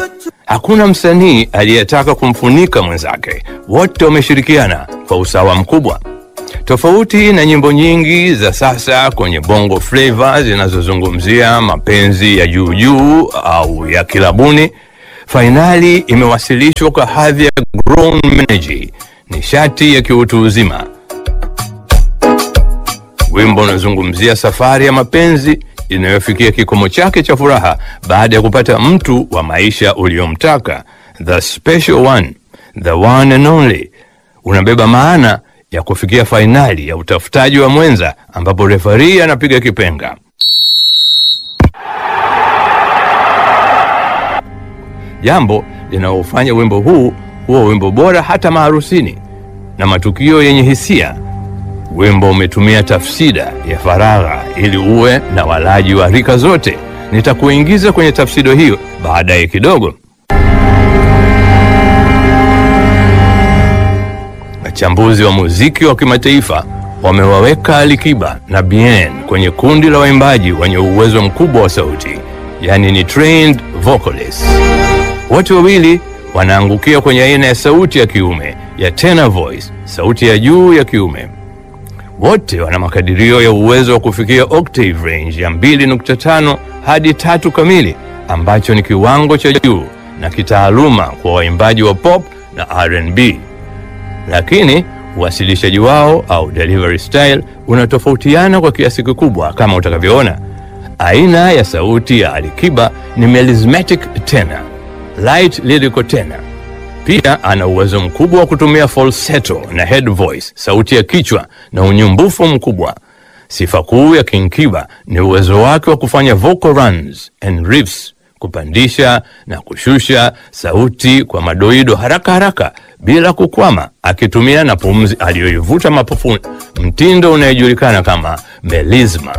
Hakuna msanii aliyetaka kumfunika mwenzake, wote wameshirikiana kwa usawa mkubwa. Tofauti na nyimbo nyingi za sasa kwenye bongo flava zinazozungumzia mapenzi ya juu juu au ya kilabuni, fainali imewasilishwa kwa hadhi ya grown energy, nishati ya kiutu uzima. Wimbo unazungumzia safari ya mapenzi inayofikia kikomo chake cha furaha baada ya kupata mtu wa maisha uliomtaka, the special one, the one and only. Unabeba maana ya kufikia fainali ya utafutaji wa mwenza, ambapo refari anapiga kipenga. Jambo linalofanya wimbo huu huwa wimbo bora hata maharusini na matukio yenye hisia. Wimbo umetumia tafsida ya faragha ili uwe na walaji wa rika zote. Nitakuingiza kwenye tafsida hiyo baadaye kidogo. Wachambuzi wa muziki wa kimataifa wamewaweka Alikiba na Bien kwenye kundi la waimbaji wenye uwezo mkubwa wa sauti, yaani ni trained vocalists. Wote wawili wanaangukia kwenye aina ya sauti ya kiume ya tenor voice, sauti ya juu ya kiume. Wote wana makadirio ya uwezo wa kufikia octave range ya 2.5 hadi tatu kamili, ambacho ni kiwango cha juu na kitaaluma kwa waimbaji wa pop na R&B. Lakini uwasilishaji wao au delivery style unatofautiana kwa kiasi kikubwa, kama utakavyoona. Aina ya sauti ya Alikiba ni melismatic tenor, light lyrical tenor. Pia ana uwezo mkubwa wa kutumia falsetto na head voice, sauti ya kichwa na unyumbufu mkubwa. Sifa kuu ya King Kiba ni uwezo wake wa kufanya vocal runs and riffs, kupandisha na kushusha sauti kwa madoido haraka haraka bila kukwama, akitumia na pumzi aliyoivuta mapufuni, mtindo unayejulikana kama melisma.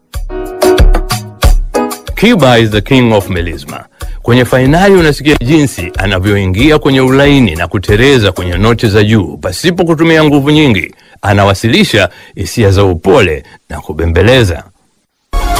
Kiba is the king of melisma. Kwenye fainali unasikia jinsi anavyoingia kwenye ulaini na kutereza kwenye noti za juu pasipo kutumia nguvu nyingi. Anawasilisha hisia za upole na kubembeleza.